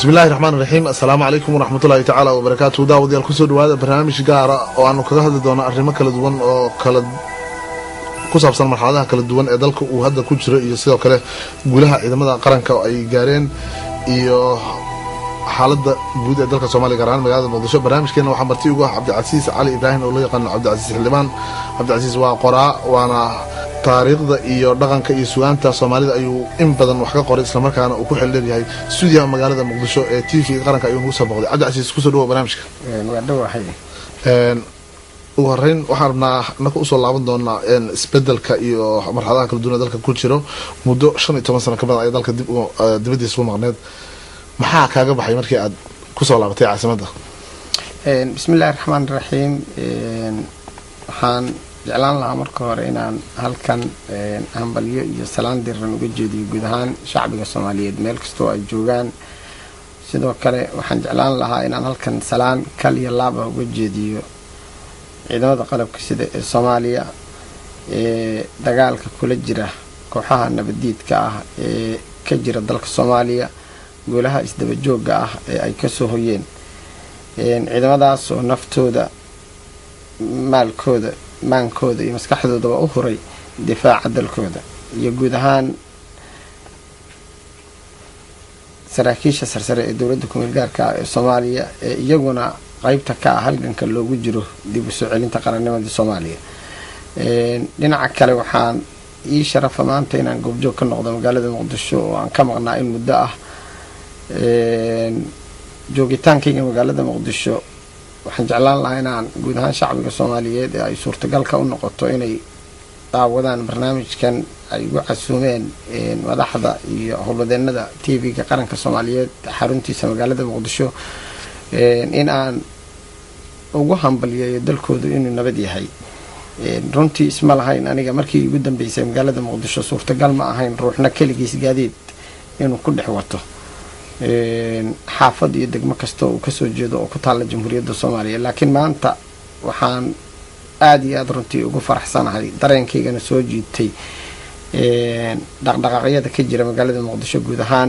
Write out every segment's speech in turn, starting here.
bismillahi raxmaan raxiim assalaamu calaykum waraxmatullahi tacaala wabarakaatu daawadayaal kusoo dhawaada barnaamij gaara oo aanu kaga hadli doono arrimo kala duwan oo kala ku saabsan marxaladaha kala duwan ee dalka uu hadda ku jiro iyo sidoo kale guulaha ciidamada qaranka oo ay gaareen iyo xaaladda guud ee dalka soomaliya gaar ahaan magaalada muqdisho barnaamijkeena waxaa marti ugu ah cabdicasiis cali ibraahim oo loo yaqaano cabdicasiis xildhibaan cabdicasiis waa qoraa waana taariikhda iyo dhaqanka iyo sugaanta soomaalida ayuu in badan wax ka qoray islamarkaana uu ku xildheeryahay stuudiyaha magaalada muqdisho ee t v qaranka ayuu nagu soo boqday cabdicasiis kusoo dhawo barnaamijka waa dhawahay ugu horeyn waxaan rabnaa naka usoo laaban doonaa isbedelka iyo marxaladaha kala duwan ee dalka ku jiro muddo shan iyo toban sano ka badan ayaa dalka dibadiisa u maqneed maxaa kaaga baxay markii aad kusoo laabatay caasimadda bismillahi raxmaan raxiim waxaan jeclaan lahaa marka hore inaan halkan hambalyo iyo salaan diran uga jeediyo guud ahaan shacbiga soomaaliyeed meel kastoo ay joogaan sidoo kale waxaan jeclaan lahaa inaan halkan salaan kal iyo laaba uga jeediyo ciidamada qalabka sida ee soomaaliya ee dagaalka kula jira kooxaha nabaddiidka ah ee ka jira dalka soomaaliya guulaha isdabajooga ah ee ay kasoo hoyeen ciidamadaas oo naftooda maalkooda maankooda iyo maskaxdoodaba u huray difaaca dalkooda iyo guud ahaan saraakiisha sarsare ee dowladda kumeel gaarka ah ee soomaaliya ee iyaguna qeybta ka ah halganka loogu jiro dib u soo celinta qarannimadii soomaaliya dhinaca kale waxaan ii sharafa maanta inaan goobjoog ka noqdo magaalada muqdisho oo aan ka maqnaa in muddo ah joogitaankayga magaalada muqdisho waxaan jeclaan lahaa inaan guud ahaan shacbiga soomaaliyeed ee ay suurtagalka u noqoto inay daawadaan barnaamijkan ay ugu casuumeen madaxda iyo howlwadeenada t v-ga qaranka soomaaliyeed xaruntiisa magaalada muqdisho in aan ugu hambalyeeyo dalkoodu inuu nabad yahay runtii isma lahayn aniga markii igu dambeysay magaalada muqdisho suurtagal ma ahayn ruuxna keligiis gaadiid inuu ku dhex wato xaafad iyo degmo kasta uu kasoo jeedo oo ku taalla jamhuuriyadda soomaaliya laakiin maanta waxaan aada iyo aada runtii ugu faraxsanahay dareenkaygana soo jiitay dhaqdhaqaaqyada ka jira magaalada muqdisho guud ahaan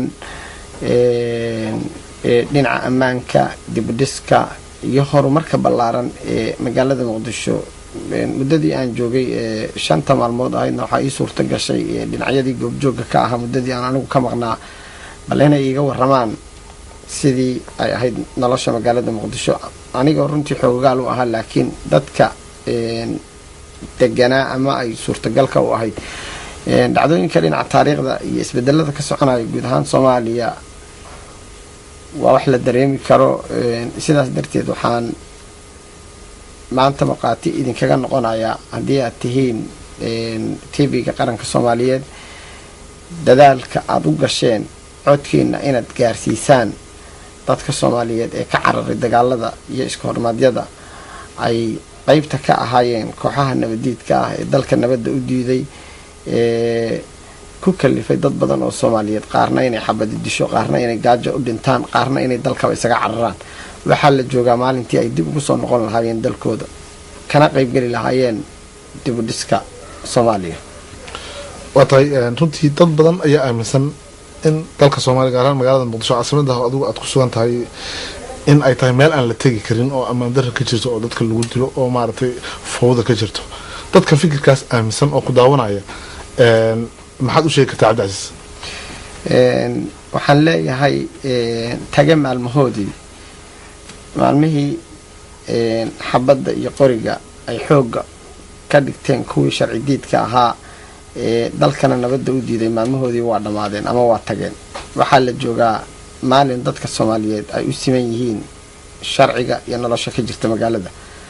dhinaca ammaanka dibudhiska iyo horumarka ballaaran ee magaalada muqdisho muddadii aan joogay ee shanta maalmood ahaydna waxaa ii suurta gashay dhinacyadii goobjooga ka ahaa muddadii aan anigu ka maqnaa bal inay iiga waramaan sidii ay ahayd nolosha magaalada muqdisho anigoo runtii xoogaal u ahaa laakiin dadka deganaa ama ay suurtagalka u ahayd dhacdooyinka dhinaca taariikhda iyo isbedelada ka soconaya guud ahaan soomaaliya waa wax la dareemi karo sidaas darteed waxaan maanta maqaati idinkaga noqonayaa haddii aad tihiin t v-ga qaranka soomaaliyeed dadaalka aada u gasheen codkiina inaad gaarsiisaan dadka soomaaliyeed ee ka cararay dagaalada iyo iska hormaadyada ay qeybta ka ahaayeen kooxaha nabadiidka ah ee dalka nabadda u diiday ee ku kalifay dad badan oo soomaaliyeed qaarna inay xabadi disho qaarna inay gaajo u dhintaan qaarna inay dalkaba isaga cararaan waxaa la joogaa maalintii ay dib ugu soo noqon lahaayeen dalkooda kana qeybgeli lahaayeen dibudhiska soomaaliya waa tahay runtii dad badan ayaa aaminsan in dalka soomaaliya gaar ahaan magaalada muqdisho caasimada adigu aad ku sugan tahay in ay tahay meel aan la tegi karin oo ammaan darra ka jirto oo dadka lagu dilo oo maaragtay fowda ka jirto dadka fikirkaas aaminsan oo ku daawanaya maxaad u sheegi kartaa cabdicasiis waxaan leeyahay tage maalmahoodii maalmihii xabadda iyo qoriga ay xoogga ka dhigteen kuwii sharci diidka ahaa ee dalkana nabadda u diiday maalmahoodii waa dhammaadeen ama waa tageen waxaa la joogaa maalin dadka soomaaliyeed ay u siman yihiin sharciga iyo nolosha ka jirta magaalada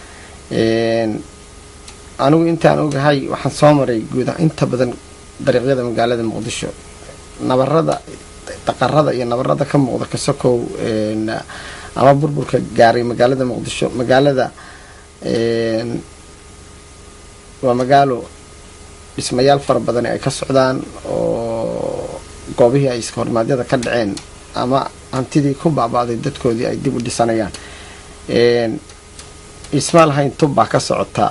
anigu intaan ogahay waxaan soo maray guud inta badan dariiqyada magaalada muqdisho nabarada daqarada iyo nabarada ka muuqda kasokow ama burburka gaaray magaalada muqdisho magaalada waa magaalo dhismayaal fara badani ay ka socdaan oo goobihii ay iska hormaadyada ka dhaceen ama hantidii ku baaba'day dadkoodii ay dib u dhisanayaan isma lahayn tub baa ka socota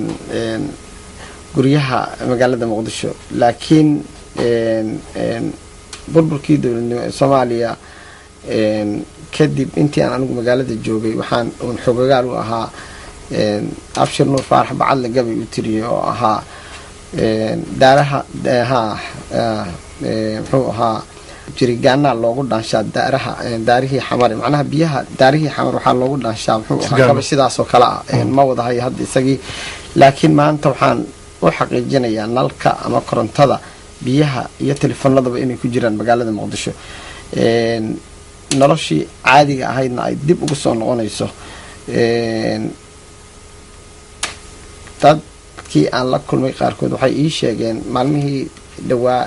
guryaha magaalada muqdisho laakiin burburkii dowladnimo ee soomaaliya kadib intii aan anigu magaalada joogay waxaan uun xogagaal u ahaa abshir nuur faarax bacadle gabay u tiriyay oo ahaa daaraha ha muxuu ahaa jirigaanaa loogu dhaanshaa daaraha daarihii xamar macnaha biyaha daarihii xamar waxaa loogu dhaanshaa muxuu ahaa gabay sidaasoo kale ah ma wadahayo hadda isagii laakiin maanta waxaan u xaqiijinayaa nalka ama korontada biyaha iyo telefoonadaba inay ku jiraan magaalada muqdisho noloshii caadiga ahaydna ay dib ugu soo noqonayso dadkii aan la kulmay qaarkood waxay ii sheegeen maalmihii dhowaa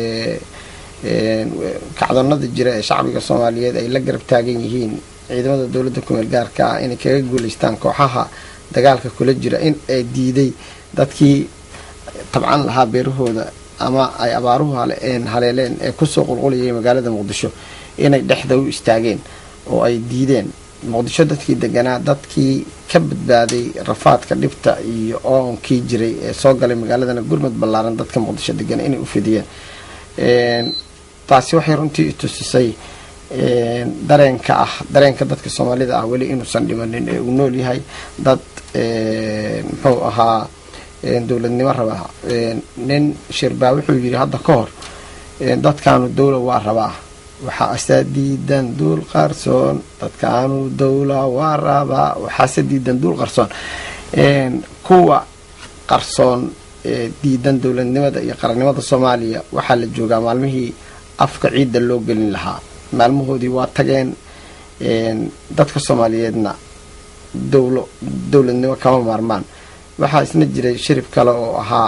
kacdoonada jira ee shacbiga soomaaliyeed ay la garab taagan yihiin ciidamada dowladda kumeel gaarka ah inay kaga guuleystaan kooxaha dagaalka kula jira in ay diiday dadkii tabcan lahaa beerahooda ama ay abaaruhu haleeleen ee kusoo qulqulayay magaalada muqdisho inay dhexda u istaageen oo ay diideen muqdisho dadkii deganaa dadkii ka badbaaday rafaadka dhibta iyo oonkii jiray ee soo galay magaaladana gurmad ballaaran dadka muqdisho degan inay u fidiyeen taasi waxay runtii itusisay dareenka ah dareenka dadka soomaalida ah weli inuusan dhimanin ee uu nool yahay dad muxuu ahaa dowladnimo rabaa nin shirbaa wuxuu yidhi hadda ka hor dadkaanu dowla waa rabaa waxaase diidan duul qarsoon dadkaanu dowla waa rabaa waxaase diidan duul qarsoon kuwa qarsoon diidan dowladnimada iyo qarannimada soomaaliya waxaa la joogaa maalmihii afka ciidda loo gelin lahaa maalmahoodii waa tageen dadka soomaaliyeedna dowlo dowladnimo kama maarmaan waxaa isna jiray shirib kale oo ahaa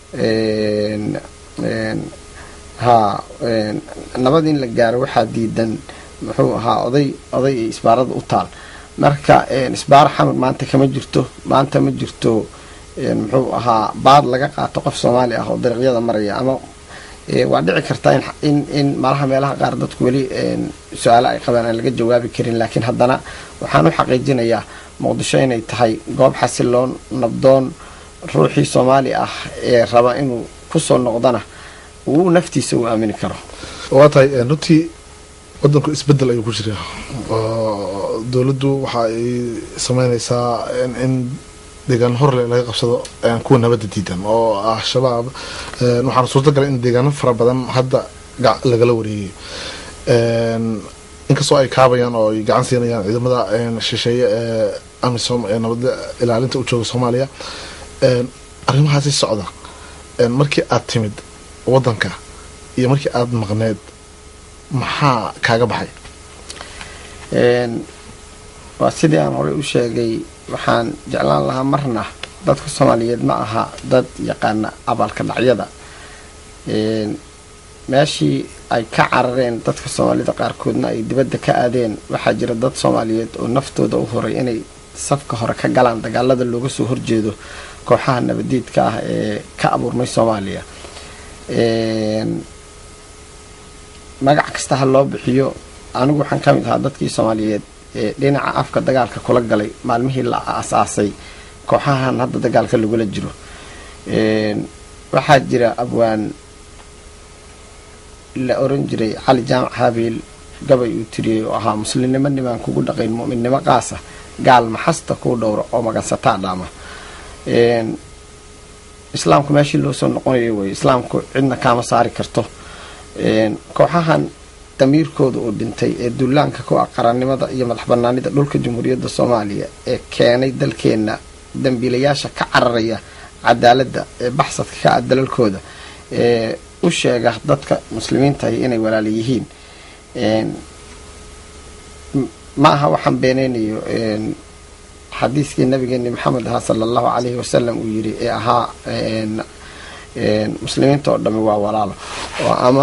ha nabad in la gaaro waxaa diidan muxuu ahaa oday oday iyo isbaarada u taal marka isbaaro xamar maanta kama jirto maanta ma jirto muxuu ahaa baad laga qaato qof soomaali ah oo dariiqyada maraya ama waa dhici kartaa in in malaha meelaha qaar dadku weli su-aalo ay qabaan aan laga jawaabi karin laakiin haddana waxaan u xaqiijinayaa muqdisho inay tahay goob xasiloon nabdoon ruuxii soomaali ah ee raba inuu kusoo noqdana uu naftiisa uu aamini karo waa tahay runtii wadanku isbedel ayuu ku jiraa oo dowladdu waxa ay sameynaysaa in deegaan horle laga qabsado kuwa nabadda diidan oo ah shabaab waxaana suurta galay in deegaano fara badan hadda lagala wareegay inkastoo ay kaabayaan oo ay gacan siinayaan ciidamada shisheeye ee amisom ee nabadda ilaalinta u jooga soomaaliya arrimahaasi socda markii aad timid wadanka iyo markii aada maqneed maxaa kaaga baxay waa sidii aan horey u sheegay waxaan jeclaan lahaa marna dadka soomaaliyeed ma aha dad yaqaana abaalka dhacyada meeshii ay ka carareen dadka soomaalida qaarkoodna ay dibadda ka aadeen waxaa jira dad soomaaliyeed oo naftooda u horay inay safka hore ka galaan dagaalada looga soo horjeedo kooxaha nabadiidka ah ee ka abuurmay soomaaliya magac kasta ha loo bixiyo anigu waxaan ka mid ahaa dadkii soomaaliyeed ee dhinaca afka dagaalka kula galay maalmihii la asaasay kooxahan hadda dagaalka lagula jiro waxaa jira abwaan la oran jiray cali jaamac habiil gabay uu tiriyey oo ahaa muslimnimo nimaan kugu dhaqayn mu'minnimo qaasa gaal maxasta kuu dhowra oo magansataa dhaama islaamku meeshii loo soo noqonayo wey islaamku cidna kaama saari karto kooxahan damiirkooda uu dhintay ee duulaanka ku ah qarannimada iyo madax banaanida dhulka jamhuuriyadda soomaaliya ee keenay dalkeenna dambiilayaasha ka cararaya cadaaladda ee baxsadka ka ah dalalkooda ee u sheega dadka muslimiintahi inay walaala yihiin ma aha waxaan beeneynayo xadiiskii nabigeeni maxamed ahaa sala allahu calayhi wasalam uu yiri ee ahaa muslimiinta oo dhami waa walaalo oo ama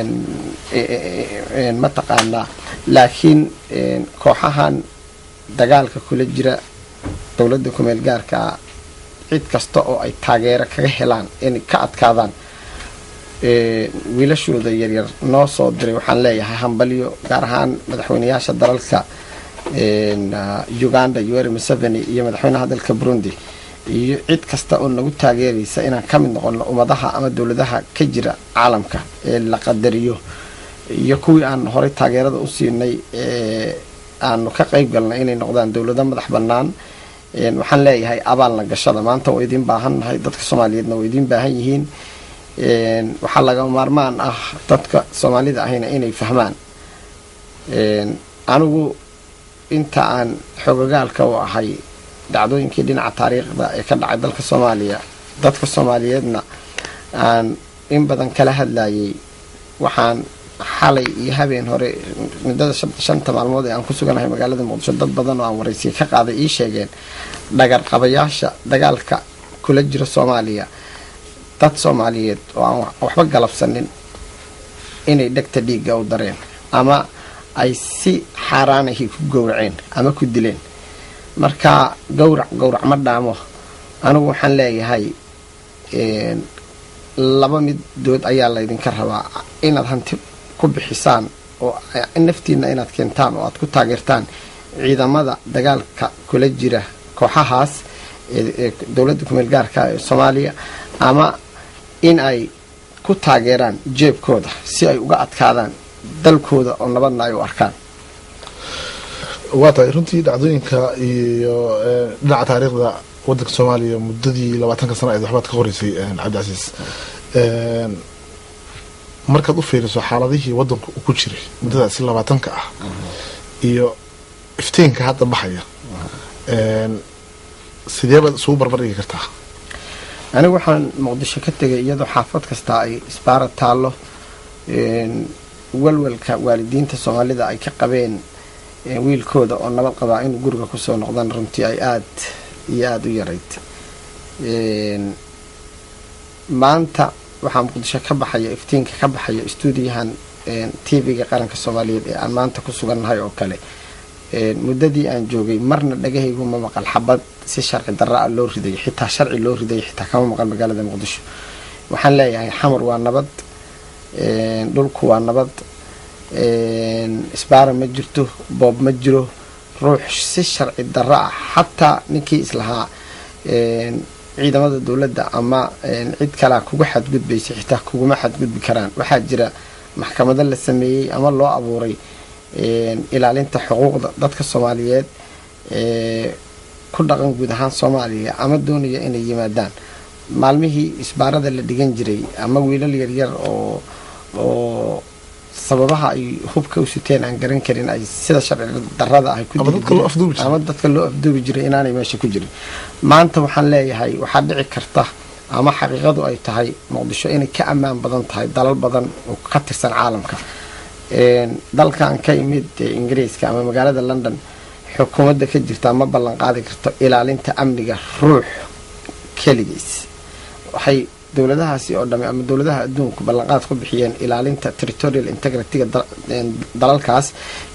mataqaanaa laakiin kooxahan dagaalka kula jira dowladda kumeel gaarkaa cid kasta oo ay taageero kaga helaan inay ka adkaadaan wiilashooda yaryar noo soo diray waxaan leeyahay hambalyo gaar ahaan madaxweyneyaasha dalalka uganda yoweri museveni iyo madaxweynaha dalka burundi iyo cid kasta oo nagu taageeraysa inaan ka mid noqono ummadaha ama dowladaha ka jira caalamka ee la qadariyo iyo kuwii aan horey taageerada u siinay aanu ka qayb galnay inay noqdaan dowlado madax bannaan waxaan leeyahay abaalna gashada maanta waa idiin baahan nahay dadka soomaaliyeedna waa idiin baahan yihiin waxaa laga maarmaan ah dadka soomaalida ahayna inay fahmaan anigu inta aan xogogaalka u ahay dhacdooyinkii dhinaca taariikhda ee ka dhacay dalka soomaaliya dadka soomaaliyeedna aan in badan kala hadlayay waxaan xalay iyo habeen hore muddada shanta maalmood ee aan ku suganahay magaalada muqdisho dad badan oo aan waraysiya ka qaaday ii sheegeen dhagar qabayaasha dagaalka kula jira soomaaliya dad soomaaliyeed oo aan waxba galabsanin inay dhegta dhiigga u dareen ama ay si xaaraanahi ku gowraceen ama ku dileen marka gowrac gowrac ma dhaamo anigu waxaan leeyahay laba midood ayaa laydinka rabaa inaad hanti ku bixisaan oo naftiina inaad keentaan oo aad ku taageertaan ciidamada dagaalka kula jira kooxahaas ee dowladda kumeel gaarka ee soomaaliya ama in ay ku taageeraan jeebkooda si ay uga adkaadaan dalkooda oo nabadna ay u arkaan waa tahay runtii dhacdooyinka iyo dhinaca taariikhda wadanka soomaaliya muddadii labaatanka sana eed waxbaad ka qoreysay cabdicasiis markaad u fiiriso xaaladihii wadanku uu ku jiray muddadaasi labaatanka ah iyo iftiinka hadda baxaya sidee baad isugu barbardhigi kartaa anigu waxaan muqdisho ka tegay iyadoo xaafad kasta ay isbaara taallo walwalka waalidiinta soomaalida ay ka qabeen wiilkooda oo nabad qabaa inuu guriga kusoo noqdaan runtii ay aad iyo aada u yarayd maanta waxaa muqdisho ka baxaya iftiinka ka baxaya stuudiyahan tv-ga qaranka soomaaliyeed ee aan maanta ku sugannahay oo kale muddadii aan joogay marna dhagahaygu ma maqal xabad si sharci darra a loo riday xitaa sharci loo riday xitaa kama maqal magaalada muqdisho waxaan leeyahay xamar waa nabad dhulku waa nabad isbaara ma jirto boob ma jiro ruux si sharci darra ah xataa ninkii islahaa ciidamada dowladda ama cid kalea kuga xadgudbaysa xitaa kuguma xadgudbi karaan waxaa jira maxkamado la sameeyey ama loo abuuray ilaalinta xuquuqda dadka soomaaliyeed ku dhaqan guud ahaan soomaaliya ama doonaya inay yimaadaan maalmihii isbaarada la dhigan jiray ama wiilal yaryar oo oo sababaha ay hubka u siteen aan garan karin ay sida sharci darada ah ama dadka loo afduubi jiray inaanay meesha ku jirin maanta waxaan leeyahay waxaa dhici karta ama xaqiiqadu ay tahay muqdisho inay ka ammaan badan tahay dalal badan oo ka tirsan caalamka dalkan ka imid ingiriiska ama magaalada london xukuumadda ka jirta ma ballan qaadi karto ilaalinta amniga ruux keligiis waxay dowladahaasi oo dhame ama dowladaha adduunku ballanqaad ku bixiyeen ilaalinta territorial integrity-ga dalalkaas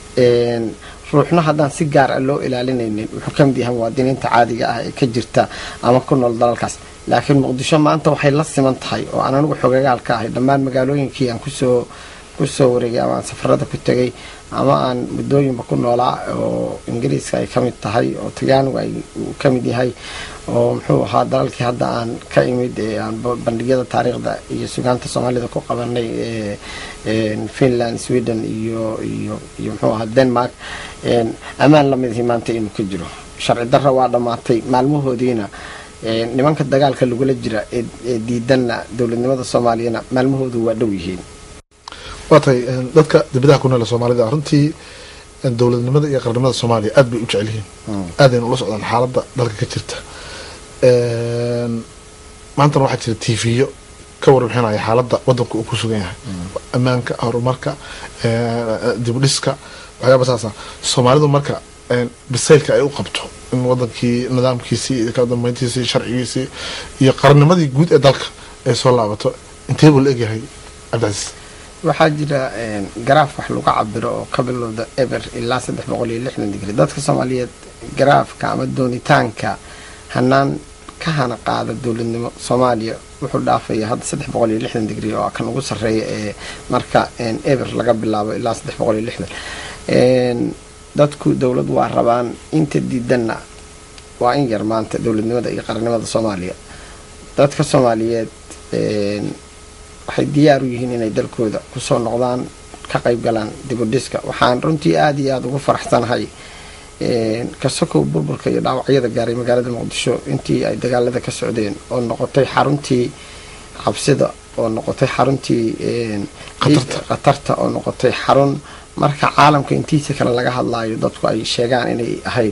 ruuxna haddaan si gaar ah loo ilaalinaynin wuxuu ka mid yahay muwaadiniinta caadiga ah ee ka jirta ama ku nool dalalkaas laakiin muqdisho maanta waxay la siman tahay oo aan anigu xogagaal ka ahay dhammaan magaalooyinkii aan kusoo kusoo wareegay ama aan safarada ku tegay ama aan muddooyinba ku noolaa oo ingiriiska ay ka mid tahay oo talyaanigu ay ka mid yahay oo muxuu ahaa dalalkii hadda aan ka imid ee aan bandhigyada taariikhda iyo sugaanta soomaalida ku qabanay finland sweden iyo iyo iyo muxuu ahaa denmark ammaan lamidhi maanta inuu ka jiro sharci darra waa dhammaatay maalmahoodiina nimanka dagaalka lagula jira ee diidanna dowladnimada soomaaliyana maalmahoodu waa dhow yihiin waa tahay dadka dibadaha ku noole soomaalida runtii dowladnimada iyo qarnimada soomaaliya aad bay u jecel yihiin aadayna ula socdaan xaaladda dalka ka jirta maantana waxaa jira tv-yo ka warbixinaya xaaladda wadanka uu ku sugan yahay ammaanka horumarka dibdhiska waxyaaba saasa soomaalidu marka bisaylka ay u qabto in wadankii nidaamkiisii iyo kala dambeyntiisii sharcigiisii iyo qarnimadii guud ee dalka ay soo laabato intee buu la egyahay cabdicasiis waxaa jira garaaf wax lagu cabiro oo ka bilowda eber ilaa saddex boqol iyo lixdan digri dadka soomaaliyeed garaafka ama doonitaanka hanaan ka hana qaada dowladnimo soomaaliya wuxuu dhaafaya hadda saddex boqol iyo lixdan digri oo kan ugu sarreeya ee marka eber laga bilaabo ilaa saddex boqol iyo lixdan dadku dowlad waa rabaan inta diidanna waa in yar maanta dowladnimada iyo qarannimada soomaaliya dadka soomaaliyeed waxay diyaar u yihiin inay dalkooda kusoo noqdaan ka qayb galaan dibudhiska waxaan runtii aada iyo aada ugu faraxsanahay kasokow burburka iyo dhaawacyada gaaray magaalada muqdisho intii ay dagaalada ka socdeen oo noqotay xaruntii cabsida oo noqotay xaruntii khatarta oo noqotay xarun marka caalamka intiisa kale laga hadlaayo dadku ay sheegaan inay ahayd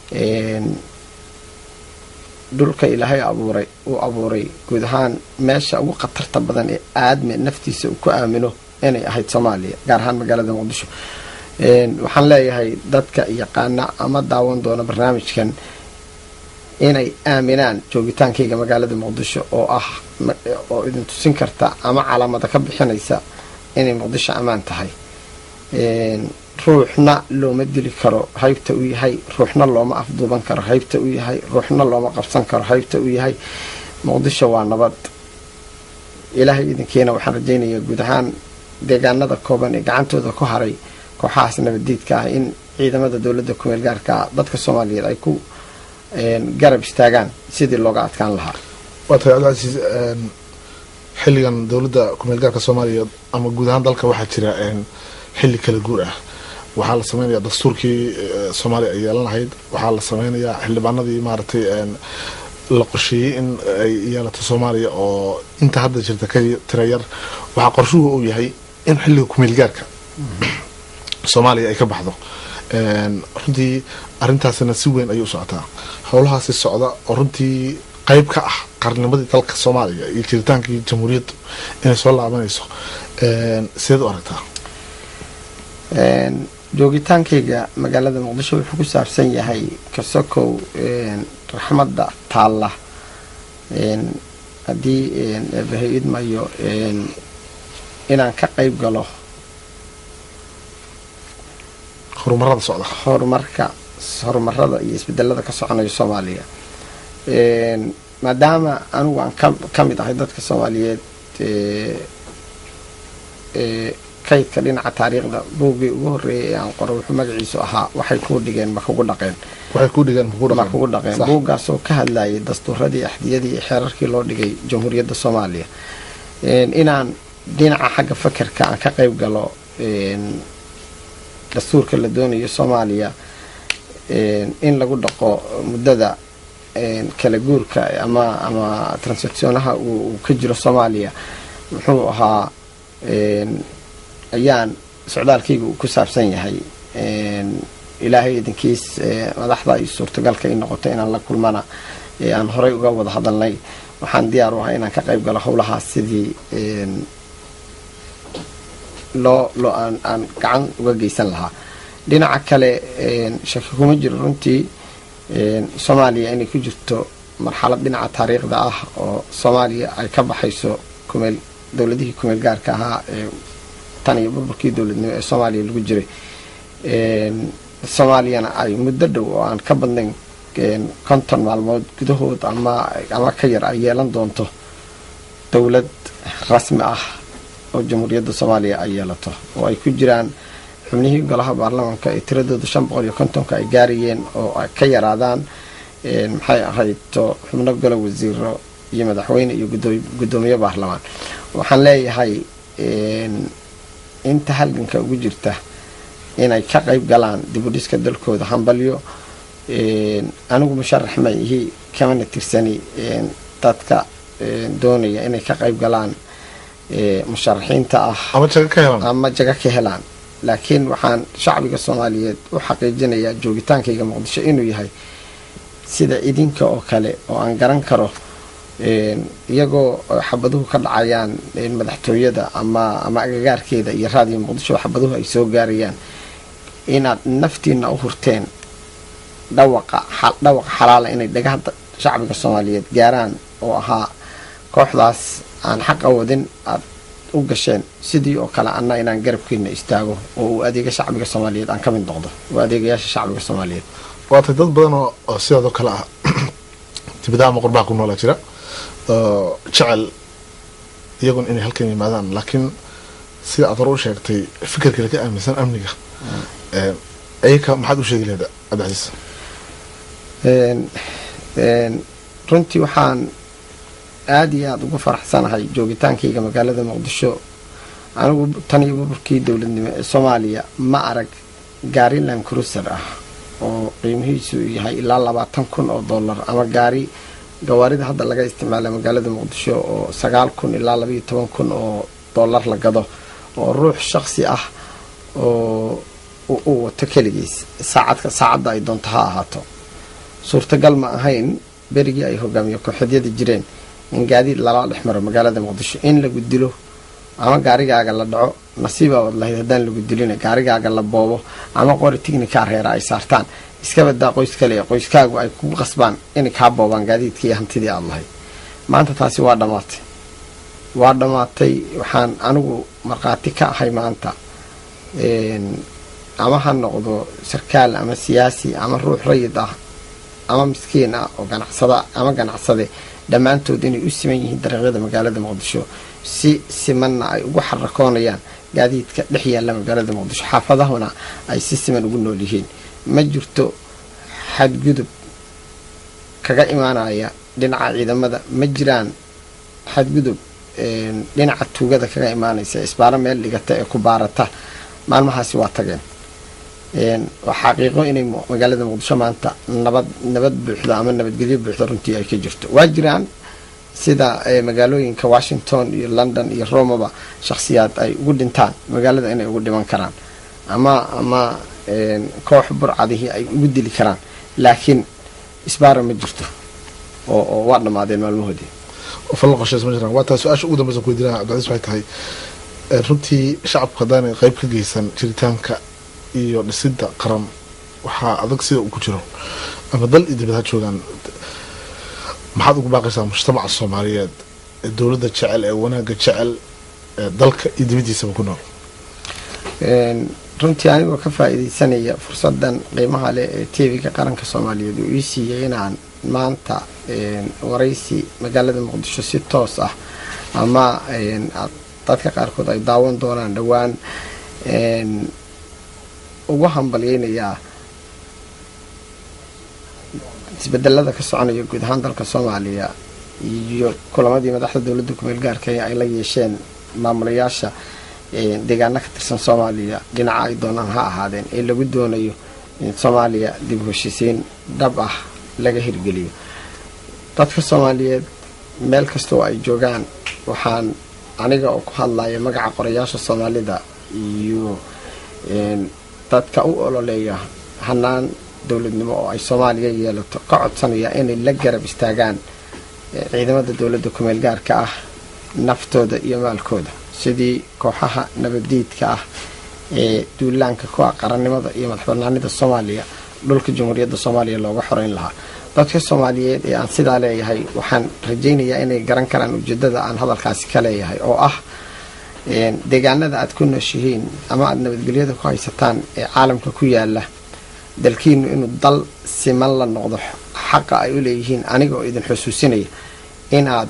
dhulka ilaahay abuuray uu abuuray guud ahaan meesha ugu khatarta badan ee aadme naftiisa uu ku aamino inay ahayd soomaaliya gaar ahaan magaalada muqdisho waxaan leeyahay dadka yaqaana ama daawan doona barnaamijkan inay aaminaan joogitaankayga magaalada muqdisho oo ah oo idin tusin karta ama calaamada ka bixinaysa inay muqdisho ammaan tahay ruuxna looma dili karo haybta uu yahay ruuxna looma afduuban karo haybta uu yahay ruuxna looma qabsan karo haybta uu yahay muqdisho waa nabad ilaahay idinkiina waxaan rajaynayaa guud ahaan deegaanada kooban ee gacantooda ku haray kooxahaas nabaddiidka ah in ciidamada dowladda kumeel gaarka ah dadka soomaaliyeed ay ku garab istaagaan sidii looga adkaan lahaa waa tahay cabdicasiis xilligan dowladda kumeel gaarka soomaaliya ama guud ahaan dalka waxaa jira xilli kala guur ah waxaa la sameynayaa dastuurkii soomaaliya ay yeelan lahayd waxaa la sameynayaa xildhibaanadii maaragtay la qorsheeyey in ay yeelato soomaaliya oo inta hadda jirta ka tira yar waxaa qorshuhu uu yahay in xilliga kumeel gaarka soomaaliya ay ka baxdo runtii arrintaasina si weyn ayay u socotaa howlahaasi socda oo runtii qeyb ka ah qarnimadii dalka soomaaliya iyo jiritaankii jamhuuriyaddu inay soo laabanayso sideed u aragtaa joogitaankayga magaalada muqdisho wuxuu ku saabsan yahay kasokow raxmadda taalla haddii eebahay idmayo inaan ka qayb galo horumarada socda horumarka horumarada iyo isbedelada ka soconayo soomaaliya maadaama anigu aan ka mid ahay dadka soomaaliyeed kaydka dhinaca taariikhda buuggii ugu horeeyay ee aan qoro wuxuu magaciisu ahaa waxay kuu dhigeen ma kugu dhaqeen waxay ku dhigeen ma kugu dhaqeen buuggaasoo ka hadlayay dastuuradii axdiyadii iyo xeerarkii loo dhigay jamhuuriyadda soomaaliya inaan dhinaca xagga fakerka aan ka qayb galo dastuurka la doonayo soomaaliya in lagu dhaqo muddada kala guurka ama ama transactionaha uu ka jiro soomaaliya muxuu ahaa ayaan socdaalkayga uu ku saabsan yahay ilaahay idinkiis madaxda iyo suurtagalka i noqoto inaan la kulmana aan horey uga wada hadalnay waxaan diyaar u ahay inaan ka qayb galo howlahaas sidii loo loo aan aan gacan uga geysan lahaa dhinaca kale shaki kuma jiro runtii soomaaliya inay ku jirto marxalad dhinaca taariikhda ah oo soomaaliya ay ka baxayso kumeel dowladihii kumeel gaarka ahaa ee tan iyo burburkii dowladnimo ee soomaaliya lagu jiray soomaaliyana ay muddo dhow oo aan ka badnayn konton maalmood gudahood ama ama ka yar ay yeelan doonto dowlad rasmi ah oo jamhuuriyadda soomaaliya ay yeelato oo ay ku jiraan xubnihii golaha baarlamaanka ee tiradooda shan boqol iyo kontonka ay gaarayeen oo ay ka yaraadaan maxay ahayd xubno golo wasiiro iyo madaxweyne iyo guddoomiye baarlamaan waxaan leeyahay inta halganka ugu jirta inay ka qayb galaan dibudhiska dalkooda hambalyo anigu musharax ma ihi kamana tirsani dadka doonaya inay ka qayb galaan musharaxiinta ah ama jaga ka helaan laakiin waxaan shacbiga soomaaliyeed u xaqiijinayaa joogitaankayga muqdisho inuu yahay sida idinka oo kale oo aan garan karo iyagoo xabaduhu ka dhacayaan madaxtooyada ama ama agagaarkeeda iyo raadiyo muqdisho xabaduhu ay soo gaarayaan inaad naftiina u hurteen dhawaqa dhawaqa xalaala inay dhagaha shacbiga soomaaliyeed gaaraan oo ahaa kooxdaas aan xaqa wadin aad u gasheen sidii oo kale anna inaan garabkeena istaago oo uu adeega shacbiga soomaaliyeed aan ka mid noqdo oo adeegayaasha shacbiga soomaaliyeed waatay dad badan oo sidaadoo kale ah dibadaha ama qurbaha ku noolaa jira oo jecel iyagun inay halkan yimaadaan laakiin sida aad hore u sheegtay fikirkale ka aaminsan amniga ayaka maxaad u sheegi leeda cabdicasiis runtii waxaan aada iyo aada ugu faraxsanahay joogitaankayga magaalada muqdisho anigu tan iyo burburkii dowladnimo ee soomaaliya ma arag gaari land cruiser ah oo qiimihiisu yahay ilaa labaatan kun oo dollar ama gaari gawaarida hadda laga isticmaala magaalada muqdisho oo sagaal kun ilaa labaiyo toban kun oo dollar la gado oo ruux shaqsi ah oo uu wato keligiis saacadka saacadda ay doonto ha ahaato suurtagal ma ahayn berigii ay hogaamiye kooxeedyada jireen in gaadiid lala dhex maro magaalada muqdisho in lagu dilo ama gaarigaaga la dhaco nasiibaabaad lahayd haddaan lagu dilina gaarigaaga la boobo ama qori tignika reera ay saartaan iska badaa qoys kale ee qoyskaagu ay kugu qasbaan inay kaa boobaan gaadiidkii iyo hantidii aada lahayd maanta taasi waa dhammaatay waa dhammaatay waxaan anigu markhaati ka ahay maanta ama ha noqdo sarkaal ama siyaasi ama ruux rayid ah ama miskiin ah oo ganacsada ama ganacsade dhammaantood inay u siman yihiin dariiqyada magaalada muqdisho si simanna ay ugu xarakoonayaan gaadiidka dhex yaalla magaalada muqdisho xaafadahuna ay si siman ugu nool yihiin ma jirto xadgudub kaga imaanaya dhinaca ciidamada ma jiraan xadgudub dhinaca tuugada kaga imaanaysa isbaaro meel dhigata ee ku baarata maalmahaasi waa tageen waa xaqiiqo inay magaalada muqdisho maanta nabad nabad buuxda ama nabadgelyo buuxda runtii ay ka jirto waa jiraan sida magaalooyinka washington iyo london iyo romaba shakhsiyaad ay ugu dhintaan magaalada inay ugu dhiman karaan ama ama koox burcadihii ay ugu dili karaan laakiin isbaara ma jirto oo oo waa dhammaadeen maalmahoodii falla qorsheys ma jiraan waa tahay su-aasha ugu dambeysa ku weydiinaya cabdicasiis waxay tahay runtii shacabku haddaanay qayb ka geysan jiritaanka iyo dhisidda qaran waxaa adag sida uu ku jiro ama dal iyo dibad ha joogaan maxaad ugu baaqaysaa mujtamaca soomaaliyeed ee dowladda jecel ee wanaagga jecel ee dalka iyo dibaddiisaba ku nool runtii anigoo ka faa-iideysanaya fursadan qiimaha leh ee tv-ga qaranka soomaaliyeed uu ii siiyey inaan maanta waraysi magaalada muqdisho si toos ah ama dadka qaarkood ay daawan doonaan dhowaan ugu hambalyeynayaa isbedelada ka soconaya guud ahaan dalka soomaaliya iyo kulamadii madaxda dowladda kumeel gaarka ay la yeesheen maamulayaasha deegaano ka tirsan soomaaliya dhinaca ay doonaan ha ahaadeen ee lagu doonayo in soomaaliya dib heshiisiin dhab ah laga hirgeliyo dadka soomaaliyeed meel kasta oo ay joogaan waxaan aniga oo ku hadlaya magaca qorayaasha soomaalida iyo dadka u ololeeya hanaan dowladnimo oo ay soomaaliya yeelato ka codsanaya inay la garab istaagaan ciidamada dowladda kumeel gaarka ah naftooda iyo maalkooda sidii kooxaha nabaddiidka ah ee duulaanka ku ah qarannimada iyo madaxbanaanida soomaaliya dhulka jamhuuriyadda soomaaliya looga xoreyn lahaa dadka soomaaliyeed ee aan sidaa leeyahay waxaan rajaynayaa inay garan karaan ujeedada aan hadalkaasi ka leeyahay oo ah deegaanada aad ku nooshihiin ama aada nabadgelyada ku haysataan ee caalamka ku yaala dalkiinu inuu dal siman la noqdo xaqa ay u leeyihiin aniga oo idin xusuusinaya in aad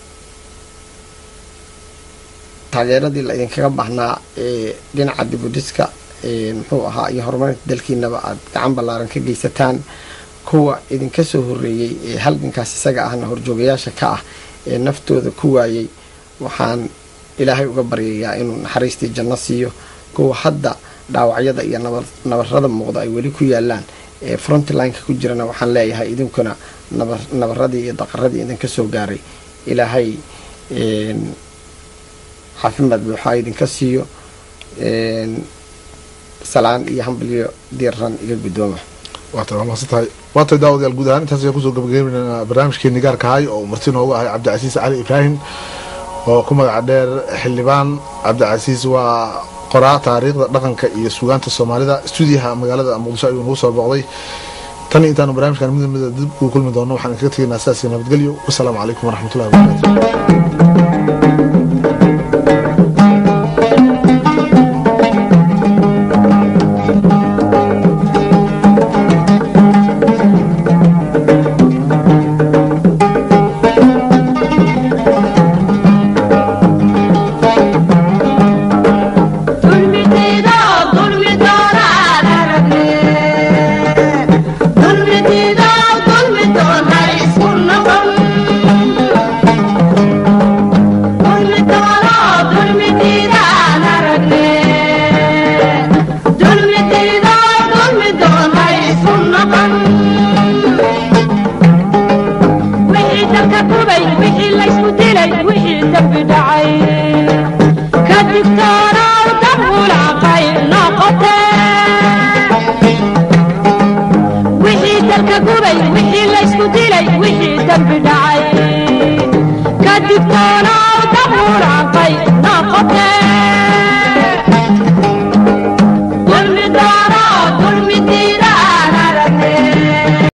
taageeradii la idinkaga baahnaa ee dhinaca dibudhiska muxuu ahaa iyo horumarinta dalkiinaba aada gacan ballaaran ka geysataan kuwa idinka soo horeeyey ee halgankaas isaga ahna horjoogayaasha ka ah ee naftooda ku waayey waxaan ilaahay uga baryayaa inuu naxariistii janno siiyo kuwa hadda dhaawacyada iyo nabarada muuqda ay weli ku yaalaan ee frontlineka ku jirana waxaan leeyahay idinkuna nabaradii iyo daqaradii idinka soo gaaray ilaahay caafimaad buuxa idinka siiyo salaan iyo hambalyo diiran iga guddooma waata waa mahadsan tahay waatay daawadayaal guud ahaan intaas ayaan kusoo gabagabeynaa barnaamijkeeni gaarka ahay oo marti noogu ahay cabdicasiis cali ibraahim oo ku magaca dheer xildhibaan cabdicasiis waa qoraa taariikhda dhaqanka iyo sugaanta soomaalida stuudiyaha magaalada muqdisho ayuu nagu soo booqday tan iyo intaanu barnaamijkan mid mida dib ugu kulmi doono waxaan kaga tegaynaa sidaas iyo nabadgelyo wasalaamu calaykum waraxmatullahi wabarakatu Dulmi